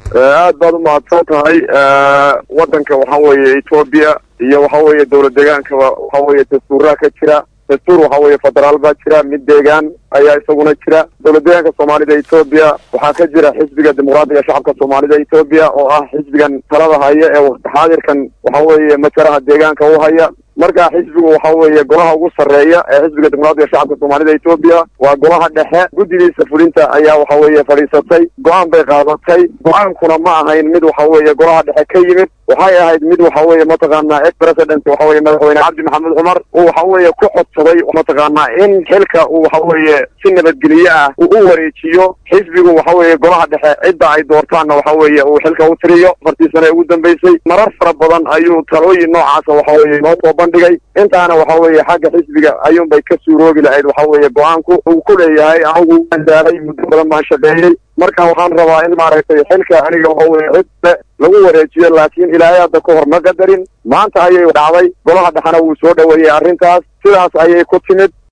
aad baad u mahadsan tahay waddanka waxa weeye etoobiya iyo waxa weeye dowlad deegaankaba waxa weeye dastuuraa ka jira dastuur waxa weeye federaal baa jira mid deegaan ayaa isaguna jira dowlad deegaanka soomaalida etoobiya waxaa ka jira xisbiga dimuqraadiga shacabka soomaalida etoobiya oo ah xisbigan talada haya ee waqti xaadirkan waxa weeye majaraha deegaanka u haya marka xisbigu waxa weeye golaha ugu sarreeya ee xisbiga dimuqraadiga shacabka soomaalida etoobiya waa golaha dhexe guddigiisa fulinta ayaa waxa weeye fadhiisatay go-aan bay qaadatay go-aankuna ma ahayn mid waxa weeye golaha dhexe ka yimid waxay ahayd mid waxa weeye mataqaanaa ex president waxa weye madaxweyne cabdi maxamed cumar uu waxa weeye ku codsaday mataqaanaa in xilka uu waxa weeye si nabadgelye ah uu u wareejiyo xisbigu waxa weeye golaha dhexe cidda ay doortaanna waxa weeye uu xilka u tiriyo afartii sane ugu dambeysay marar fara badan ayuu talooyin noocaasa waxa weeye noo soo bandhigay intaana waxa weeye xagga xisbiga ayuunbay ka suuroobi lahayd waxa weeye go-aanku uu ku leeyahay anigu waan daalay muddo badan baan shaqeeyey marka waxaan rabaa in maaragtay xilka aniga waxa weye cidle lagu wareejiyo laakiin ilaahay hadda ka hor ma qadarin maanta ayay dhacday golaha dhexena wuu soo dhoweeyey arrintaas sidaas ayay ku timid